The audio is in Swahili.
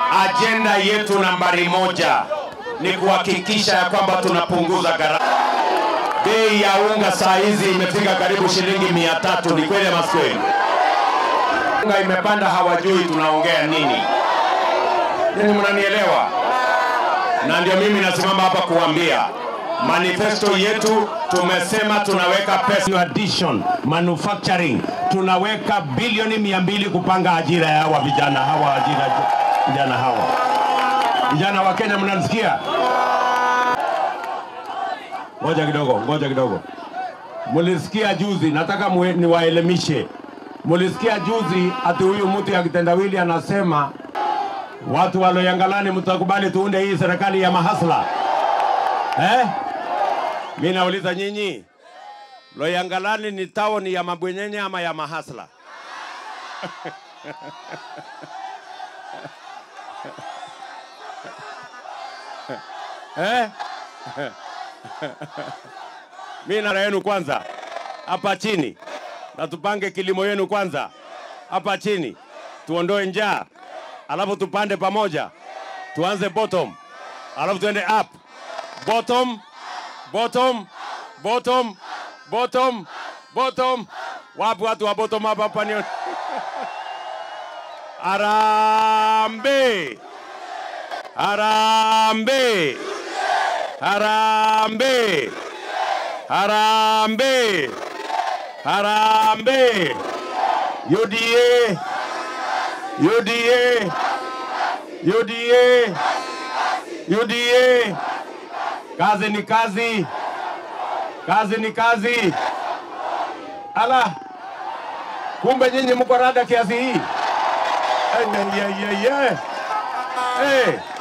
Ajenda yetu nambari moja ni kuhakikisha ya kwamba tunapunguza gharama. Bei ya unga saa hizi imefika karibu shilingi mia tatu. Ni kweli ama si kweli? Unga imepanda, hawajui tunaongea nini. Nini, mnanielewa? Na ndio mimi nasimama hapa kuambia manifesto yetu tumesema tunaweka pesa addition manufacturing, tunaweka bilioni mia mbili kupanga ajira ya hawa vijana hawa ajira vijana hawa vijana wa Kenya, mnanisikia? Ngoja kidogo, ngoja kidogo. Mulisikia juzi, nataka mwe- niwaelimishe. Mulisikia juzi ati huyu mtu ya kitendawili anasema watu wa Loyangalani mtakubali tuunde hii serikali ya mahasla eh? Mi nauliza nyinyi, Loyangalani ni taoni ya mabwenyenye ama ya mahasla? eh? mi nara yenu kwanza hapa chini, na tupange kilimo yenu kwanza hapa chini, tuondoe njaa, alafu tupande pamoja, tuanze bottom, alafu tuende up, bottom, bottom, bottom, bottom, bottom. Wapi watu wa bottom up hapa ni Harambe, harambe, harambe, harambe, harambe. UDA, UDA, UDA, UDA. Kazi ni kazi, kazi ni kazi. Ala, kumbe nyinyi mko rada kiasi hii? Ay, ay, ay, ay, ay. Hey.